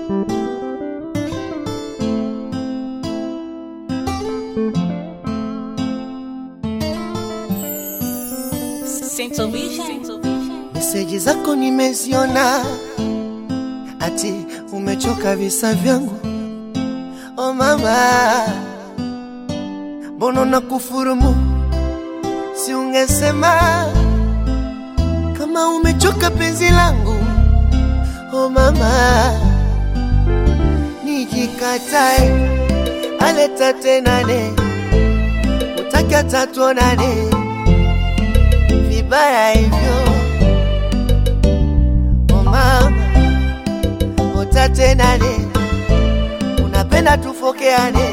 Central Vision. Meseji zako nimeziona, ati umechoka visa vyangu. Oh mama, mbona na kufurumu? Si ungesema kama umechoka penzi langu. Oh mama, nijikatae aleta tenane, utaki hata tuonane vibaya hivyo Oh mama, utatenane, unapenda tufokeane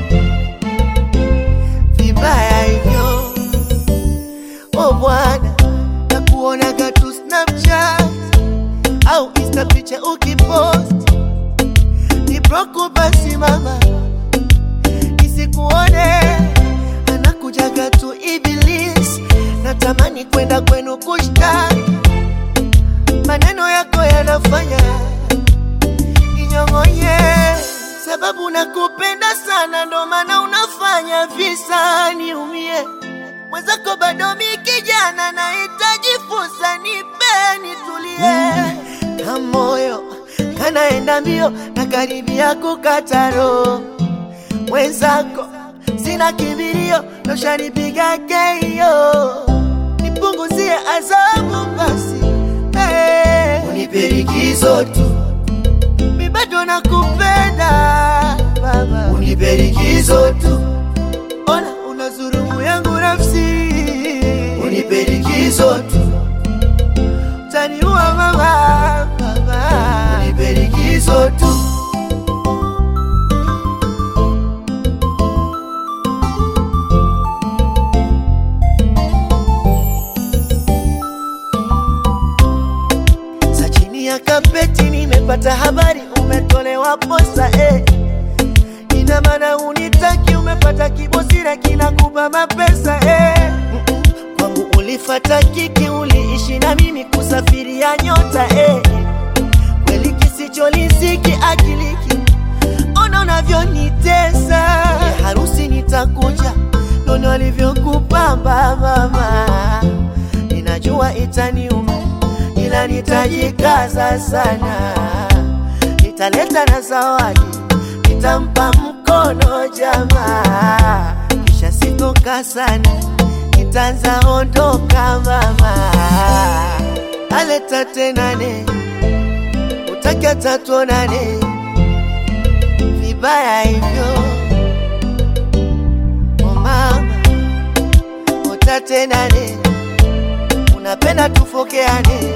vibaya hivyo. Oh bwana, nakuonaga tu Snapchat au Insta picha ukipost, ni broku basi mama, nisikuone anakujaga tu Iblis, natamani kwenda kwenu kushtaki maneno yako yanafanya ninyong'onye, sababu nakupenda sana, ndo maana unafanya visa niumie. Mwenzako bado mi kijana, nahitaji fursa, nipe nitulie, na moyo kanaenda mbio na karibia kukata roho. Mwenzako sina kibirio, noshanipiga keio, nipunguzie adhabu basi Hey, unipe likizo tu, mi bado nakupenda baba, unipe likizo tu, ona unazurumu yangu nafsi, unipe likizo tu, utaniua mama, baba, unipe likizo tu. za chini ya kapeti nimepata habari umetolewa posa eh. Ina maana unitaki, umepata kibosira kinakupa mapesa eh. Mm-mm. Kwangu ulifata kiki, uliishi na mimi kusafiria nyota eh. Kweli kisicholisiki akiliki, ona unavyonitesa ya harusi nitakuja, nono alivyokupamba mama, ninajua itaniuma ila nitajikaza sana, nitaleta na zawadi, nitampa mkono jamaa, kisha sitoka sana, nitaanza ondoka mama, aleta tenane, utaki hata tuonane, vibaya hivyo oh mama, utatenane, unapenda tufokeane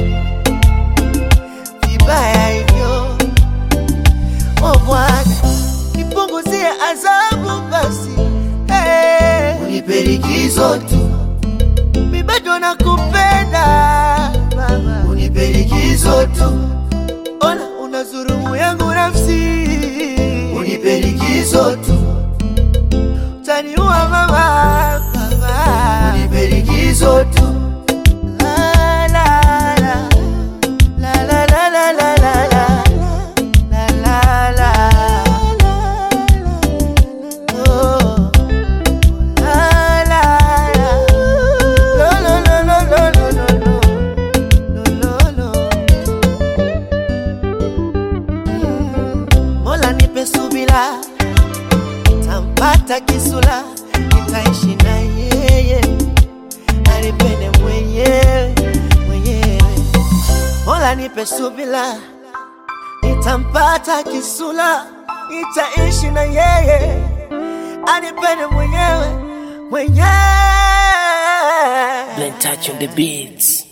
vibaya hivyo. Oh Bwana, nipunguzie adhabu basi, hey. Unipe likizo tu, mi bado nakupenda mama, unipe likizo tu, ona unazurumu yangu nafsi, unipe likizo tu, utaniua mama, mama, unipe likizo tu. La, la, la. La la la la la la la la la la Oh la la la Lo lo lo lo lo lo lo lo lo lo Mm. Mola nipe subira tampata kisula nitaishi na yeye anipende mwenyewe mwenyewe Mola nipe subila, nitampata kisula, nitaishi na yeye, anipende mwenyewe mwenyewe. Blen touch on the beats.